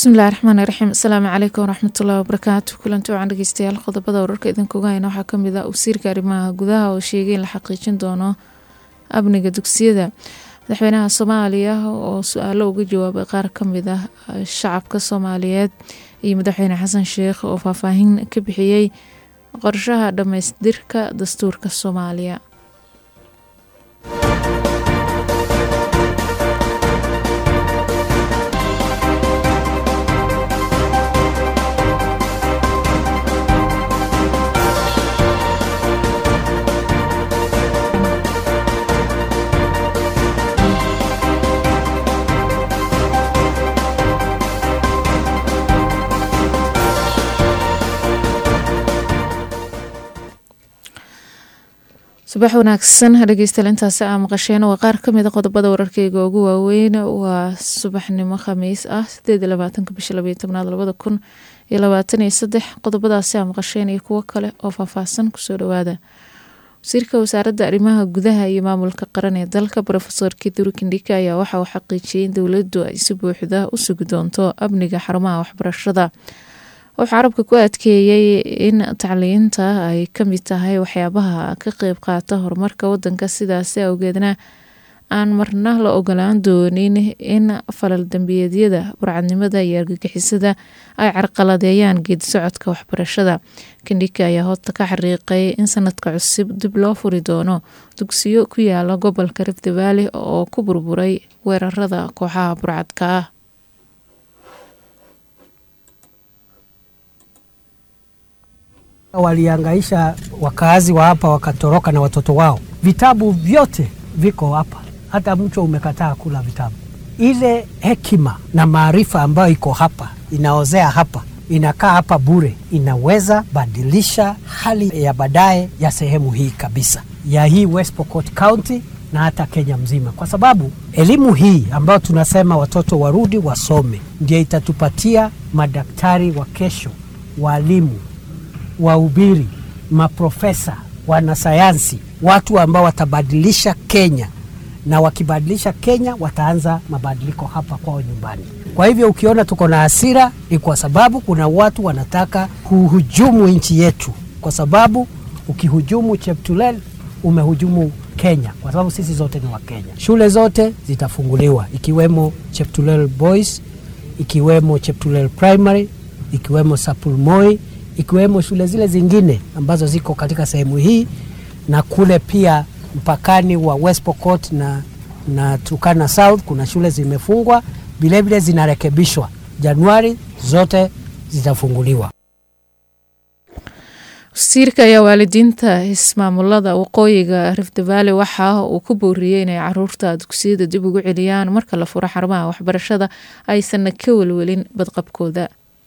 bismillahi raxmaani raxiim asalaamu calaykum waraxmatullahi wabarakaatu kulanti wacan dhegeystayaal qodobada wararka idinkuga hayna waxaa kamid ah wasiirka arrimaha gudaha oo sheegay in la xaqiijin doono amniga dugsiyada madaxweynaha soomaaliya oo su-aalo uga jawaabay qaar kamid ah shacabka soomaaliyeed iyo madaxweyne xasan sheekh oo faahfaahin ka bixiyey qorshaha dhammaystirka dastuurka soomaaliya subax wanaagsan dhegeystayaal intaasi aa maqasheen waa qaar kamid a qodobada wararkeyga ugu waaweyn waa subaxnimo khamiis ah sideed iyo labaatanka bisha labaiyo tobnaad labada kun iyo labaatan iyo saddex qodobadaasi aa maqasheen iyo kuwo kale oo faahfaahsan kusoo dhawaada wasiirka wasaaradda arrimaha gudaha iyo maamulka qaran ee dalka rofesor kiduri kindhika ayaa waxa uu xaqiijiyey in dowladdu ay si buuxda u sugi doonto amniga xarumaha waxbarashada wuxuu carabka ku adkeeyey in tacliinta ay kamid tahay waxyaabaha ka qeyb qaata horumarka wadanka sidaasi awgeedna aan marna la ogolaan doonin in falal dambiyeedyada burcadnimada iyo argagixisada ay carqaladeeyaan geedi socodka waxbarashada kindhika ayaa hoota ka xariiqay in sanadka cusub dib loo furi doono dugsiyo ku yaala gobolka rift valley oo ku burburay weerarada kooxaha burcadka ah Waliangaisha wakazi wa hapa wakatoroka na watoto wao. Vitabu vyote viko hapa, hata mchwa umekataa kula vitabu. Ile hekima na maarifa ambayo iko hapa inaozea hapa inakaa hapa bure, inaweza badilisha hali ya baadaye ya sehemu hii kabisa, ya hii West Pokot County na hata Kenya mzima, kwa sababu elimu hii ambayo tunasema watoto warudi wasome, ndio itatupatia madaktari wa kesho, walimu wahubiri, maprofesa, wanasayansi, watu ambao watabadilisha Kenya, na wakibadilisha Kenya wataanza mabadiliko hapa kwao nyumbani. Kwa hivyo ukiona tuko na hasira ni kwa sababu kuna watu wanataka kuhujumu nchi yetu, kwa sababu ukihujumu Cheptulel umehujumu Kenya, kwa sababu sisi zote ni Wakenya. Shule zote zitafunguliwa ikiwemo Cheptulel Boys, ikiwemo Cheptulel Primary, ikiwemo Sapulmoi ikiwemo shule zile zingine ambazo ziko katika sehemu hii na kule pia mpakani wa West Pokot na, na Turkana South kuna shule zimefungwa, vilevile zinarekebishwa. Januari zote zitafunguliwa. wasiirka ayaa waalidiinta ismaamulada waqooyiga rift valley waxa uu ku booriyey inay caruurta dugsiyada dib ugu celiyaan marka la furo xarumaha waxbarashada aysanna ka welwelin badqabkooda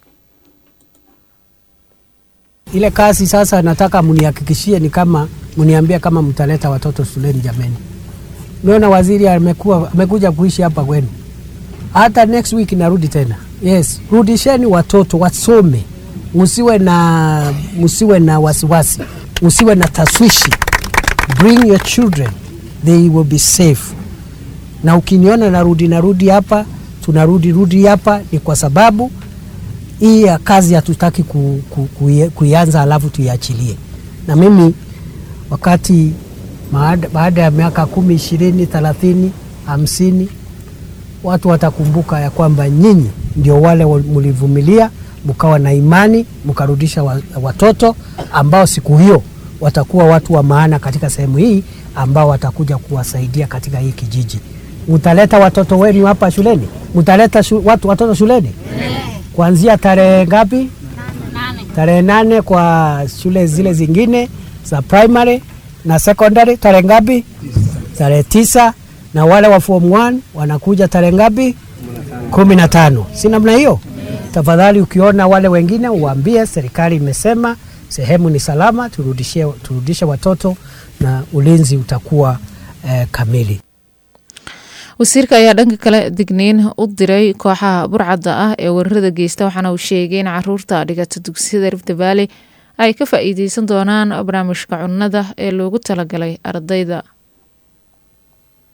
ile kazi sasa nataka mnihakikishie ni kama mniambia kama mtaleta watoto shuleni jameni. Naona waziri amekuwa amekuja kuishi hapa kwenu, hata next week narudi tena. Yes, rudisheni watoto wasome, msiwe na msiwe na wasiwasi, msiwe na taswishi. Bring your children, they will be safe. Na ukiniona narudi narudi hapa, tunarudi rudi hapa, ni kwa sababu hii ya kazi hatutaki ku, ku, ku, kuianza alafu tuiachilie. Na mimi wakati baada ya miaka kumi, ishirini, thelathini, hamsini, watu watakumbuka ya kwamba nyinyi ndio wale mlivumilia, mkawa na imani, mkarudisha watoto ambao siku hiyo watakuwa watu wa maana katika sehemu hii, ambao watakuja kuwasaidia katika hii kijiji. Mtaleta watoto wenu hapa shuleni, mtaleta shu, watu, watoto shuleni kuanzia tarehe ngapi? Tarehe nane kwa shule zile zingine za primary na secondary. Tarehe ngapi? Tarehe tisa. Na wale wa form 1 wanakuja tarehe ngapi? kumi na tano. Si namna hiyo? Tafadhali ukiona wale wengine uwaambie serikali imesema sehemu ni salama, turudishe, turudishe watoto na ulinzi utakuwa eh, kamili. wasiirka ayaa dhanka kale digniin u diray kooxaha burcadda ah ee weerarada geysta waxaana uu sheegay in caruurta dhigata dugsiyada rift valley ay ka faa-iideysan doonaan barnaamijka cunnada ee loogu talagalay ardayda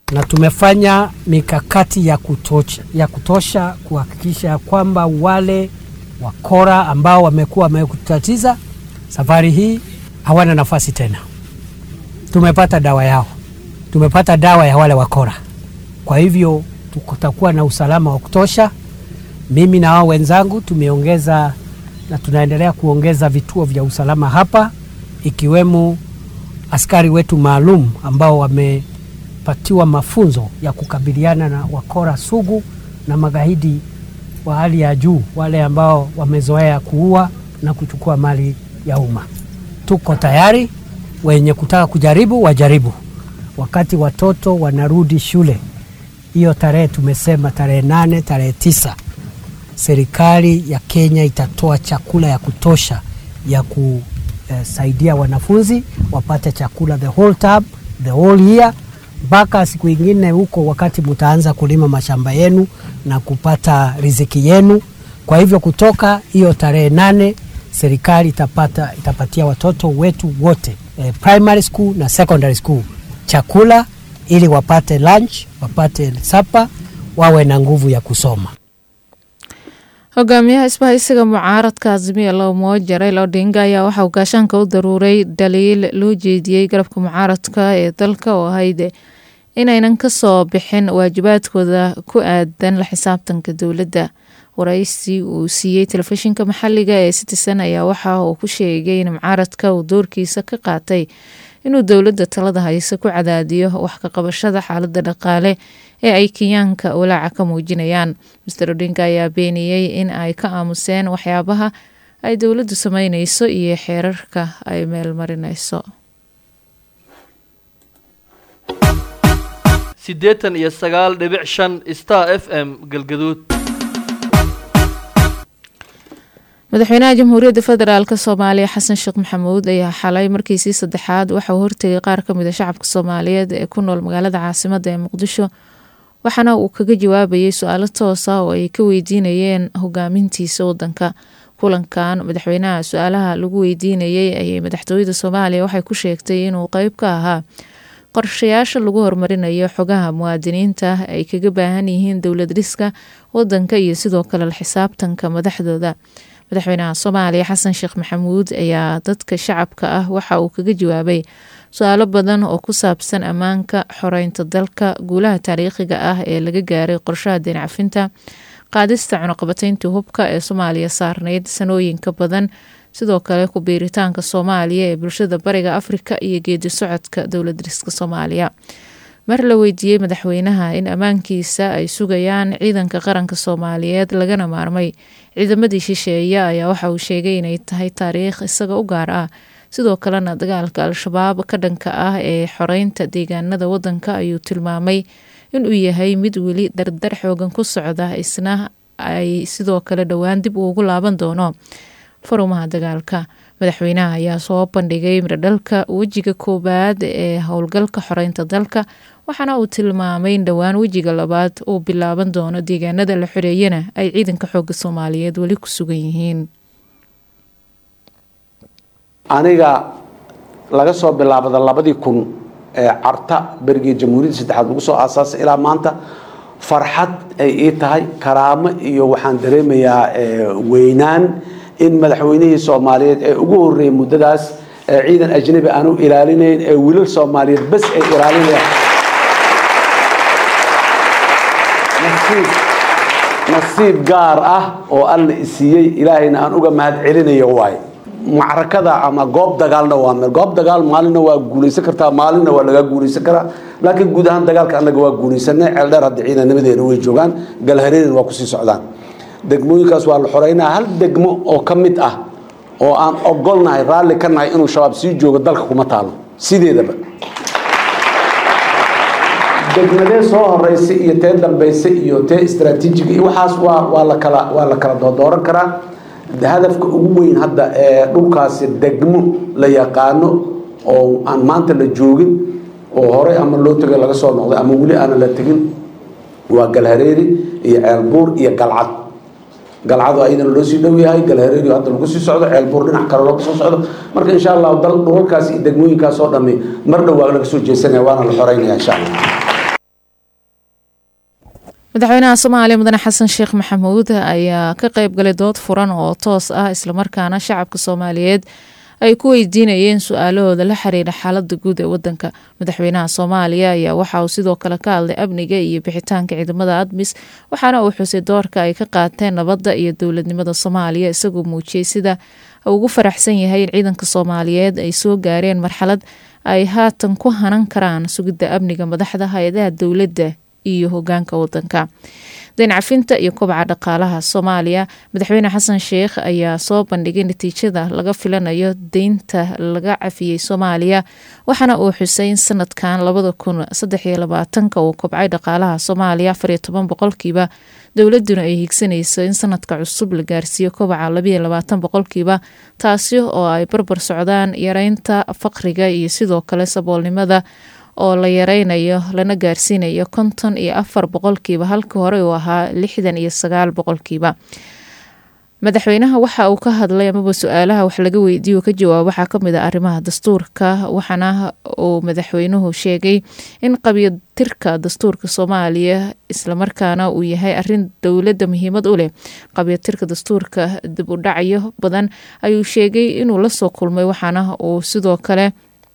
na tumefanya mikakati ya kutosha, ya kutosha kuhakikisha kwamba wale wakora ambao wamekuwa wamekutatiza safari hii hawana nafasi tena. Tumepata dawa yao, tumepata dawa ya wale wakora. Kwa hivyo tutakuwa na usalama wa kutosha. Mimi na wao wenzangu tumeongeza na tunaendelea kuongeza vituo vya usalama hapa, ikiwemo askari wetu maalum ambao wamepatiwa mafunzo ya kukabiliana na wakora sugu na magaidi wa hali ya juu, wale ambao wamezoea kuua na kuchukua mali ya umma. Tuko tayari, wenye kutaka kujaribu wajaribu. Wakati watoto wanarudi shule, hiyo tarehe tumesema tarehe nane, tarehe tisa, serikali ya Kenya itatoa chakula ya kutosha ya kusaidia wanafunzi wapate chakula the whole term, the whole year mpaka siku ingine huko, wakati mtaanza kulima mashamba yenu na kupata riziki yenu. Kwa hivyo kutoka hiyo tarehe nane serikali itapata, itapatia watoto wetu wote eh, primary school na secondary school chakula ili wapate lunch, wapate sapa, wawe na nguvu ya kusoma. hogaamiyaha isbahaysiga mucaaradka azimiya lowmo raila odinga ayaa waxauu gaashaanka u daruuray dhaliil loo jeediyey garabka mucaaradka ee dalka oo ahayd inaynan kasoo bixin waajibaadkooda ku aadan la xisaabtanka dowladda waraysi uu siiyey telefishinka maxaliga ee citizen ayaa waxa uu ku sheegay in mucaaradka uu doorkiisa ka qaatay inuu dowladda talada hayse ku cadaadiyo wax ka qabashada xaalada dhaqaale ee ay kenyaanka walaaca ka muujinayaan master odinga ayaa beeniyey in ay ka aamuseen waxyaabaha ay dowladdu sameyneyso iyo xeerarka ay meelmarineyso siddeetan iyo sagaal dhibic shan star f m galgaduud madaxweynaha jamhuuriyadda federaalk soomaaliya xasan sheekh maxamuud ayaa xalay markiisii saddexaad waxauu hortegay qaar kamid a shacabka soomaaliyeed ee ku nool magaalada caasimada ee muqdisho waxaana uu kaga jawaabayay su-aalo toosa oo ay ka weydiinayeen hogaamintiisa wadanka kulankan madaxweynaha su-aalaha lagu weydiinayay ayay madaxtooyada soomaaliya waxay ku sheegtay inuu qeyb ka ahaa qorshayaasha lagu horumarinayo xogaha muwaadiniinta ay kaga baahan yihiin dowlad dhiska wadanka iyo sidoo kale la xisaabtanka madaxdooda madaxweynaha soomaaliya xasan sheekh maxamuud ayaa dadka shacabka ah waxa uu kaga jawaabay su-aalo badan oo ku saabsan ammaanka xoreynta dalka guulaha taariikhiga ah ee laga gaaray qorshaha deen cafinta qaadista cunuqabateyntii hubka ee soomaaliya saarneyd sanooyinka badan sidoo kale ku biiritaanka soomaaliya ee bulshada bariga afrika iyo geedi socodka dowlad dhiska soomaaliya mar la weydiiyey madaxweynaha in ammaankiisa ay sugayaan ciidanka qaranka soomaaliyeed lagana maarmay ciidamadii shisheeye ayaa waxa uu sheegay inay tahay taariikh isaga u gaar ah sidoo kalena dagaalka al-shabaab ka dhanka ah ee xoreynta deegaanada wadanka ayuu tilmaamay inuu yahay mid weli dardar xoogan ku socda isna ay sidoo kale dhowaan dib uugu laaban doono farumaha dagaalka madaxweynaha ayaa soo bandhigay miradhalka wejiga koowaad ee howlgalka xoreynta dalka waxaana uu tilmaamay in dhowaan wejiga labaad uu bilaaban doono deegaanada la xoreeyana ay ciidanka xooga soomaaliyeed weli ku sugan yihiin aniga laga soo bilaabada labadii kun ee carta berigii jamhuuriyadda saddexaad lagu soo aasaasay ilaa maanta farxad ay ii tahay karaamo iyo waxaan dareemayaa weynaan in madaxweynihii soomaaliyeed ee ugu horreeyey muddadaas ee ciidan ajnabi aanu ilaalinayn ee wiilal soomaaliyeed bas ay ilaalinayaan nasiib nasiib gaar ah oo alla isiiyey ilaahayna aan uga mahad celinayo waaye macrakada ama goob dagaalna waa meel goob dagaal maalinna waa guulaysan kartaa maalinna waa lagaa guulaysan karaa laakiin guud ahaan dagaalka annaga waa guulaysanay ceeldheer hadda ciidanimadeena way joogaan galhareerina waa kusii socdaan degmooyinkaas waa la xoreynaa hal degmo oo ka mid ah oo aan ogolnahay raalli ka nahay inuu shabaab sii joogo dalka kuma taalo sideedaba degmadee soo horeysay iyo tee dambeysay iyo tee istraatiijiga iyo waxaas waa waa la kala waa la kala doodooran karaa hadafka ugu weyn hadda ee dhulkaasi degmo la yaqaano oo aan maanta la joogin oo horey ama loo tegay laga soo noqday ama weli aanan la tegin waa galhareeri iyo ceelbuur iyo galcad galcadu ayadana loo sii dhow yahay galhareeri hadda lagu sii socdo ceelbuur dhinac kale looga soo socdo marka insha allahu dal dhulalkaas iyo degmooyinkaas oo dhami mar dhow waa laga soo jeesanaya waana la xoreynaya insha allah madaxweynaha soomaaliya mudane xasan sheekh maxamuud ayaa ka qeyb galay dood furan oo toos ah islamarkaana shacabka soomaaliyeed ay ku weydiinayeen su-aalahooda la xiriira xaalada guud ee wadanka madaxweynaha soomaaliya ayaa waxa uu sidoo kale ka hadlay amniga iyo bixitaanka ciidamada admis waxaana uu xusay doorka ay ka qaateen nabadda iyo dowladnimada soomaaliya isagoo muujiyey sida ugu faraxsan yahay in ciidanka soomaaliyeed ay soo gaareen marxalad ay haatan ku hanan karaan sugidda amniga madaxda hay-adaha dowladda iyo hogaanka wadanka dayn cafinta iyo kobaca dhaqaalaha soomaaliya madaxweyne xasan sheekh ayaa soo bandhigay natiijada laga filanayo deynta laga cafiyey soomaaliya waxaana uu xusay in sanadkan labada kun saddex iyo labaatanka uu kobcay dhaqaalaha soomaaliya afar iyo toban boqolkiiba dowladuna ay higsanayso in sanadka cusub la gaarsiiyo kobaca labayo labaatan boqolkiiba taasi oo ay barbar socdaan yareynta faqriga iyo sidoo kale saboolnimada oo la yareynayo lana gaarsiinayo konton iyo afar boqolkiiba halkii hore uu ahaa lixdan iyo sagaal boqolkiiba madaxweynaha waxa uu ka hadlay amaba su-aalaha wax laga weydiiyo ka jawaab waxaa kamid a arrimaha dastuurka waxaana uu madaxweynuhu sheegay in qabyatirka dastuurka soomaaliya islamarkaana uu yahay arin dowladda muhiimad u leh qabyatirka dastuurka dib u dhacyo badan ayuu sheegay inuu lasoo kulmay waxaana uu sidoo kale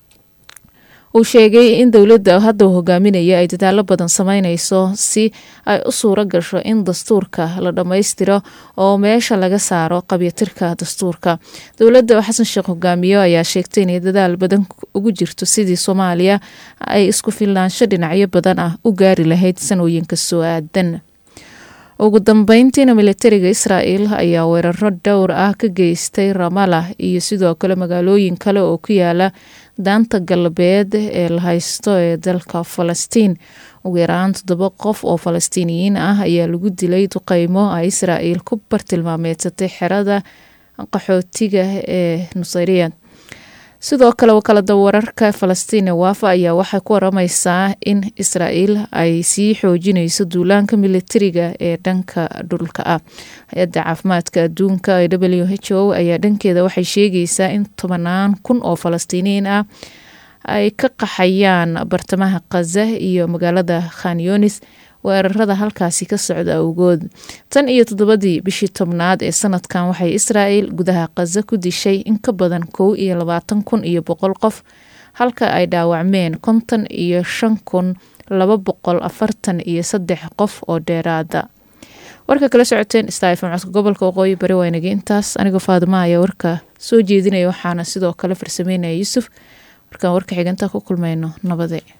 uu sheegay in dowladda hadda uu hogaaminaya ay dadaalo badan sameyneyso si ay u suuro gasho in dastuurka la dhammaystiro oo meesha laga saaro qabyatirka dastuurka dowladda xasan sheekh hogaamiyo ayaa sheegtay inay dadaal badan ugu jirto sidii soomaaliya ay isku filnaansho dhinacyo badan ah u gaari lahayd sanooyinka soo aadan ugu dambeyntiina militariga israel ayaa weeraro dhowr ah ka geystay ramala iyo sidoo kale magaalooyin kale oo ku yaala daanta galbeed ee la haysto ee dalka falastiin ugu yaraan toddoba qof oo falastiiniyiin ah ayaa lagu dilay duqeymo ay israel ku bartilmaameedsatay xerada qaxootiga ee nusayriya sidoo kale wakaalada wararka falastiin ee waafa ayaa waxay ku warameysaa in israel ay sii xoojineyso duulaanka militariga ee dhanka dhulka ah hay-adda caafimaadka adduunka ee w h o ayaa dhankeeda waxay sheegaysaa in tobanaan kun oo falastiiniyiin ah ay ka qaxayaan bartamaha khaza iyo magaalada khanyonis weerarada halkaasi ka socda awgood tan iyo toddobadii bishii tobnaad ee sanadkan waxay israel gudaha khaza ku dishay in ka badan kow iyo labaatan kun iyo boqol qof halka ay dhaawacmeen konton iyo shan kun laba boqol afartan iyo saddex qof oo dheeraada warka kala socoteen stafm codka gobolka waqooyi bari waynagi intaas anigoo faadima ayaa warka soo jeedinaya waxaana sidoo kale farsameynaya yuusuf markaan warka xiganta ku kulmayno nabade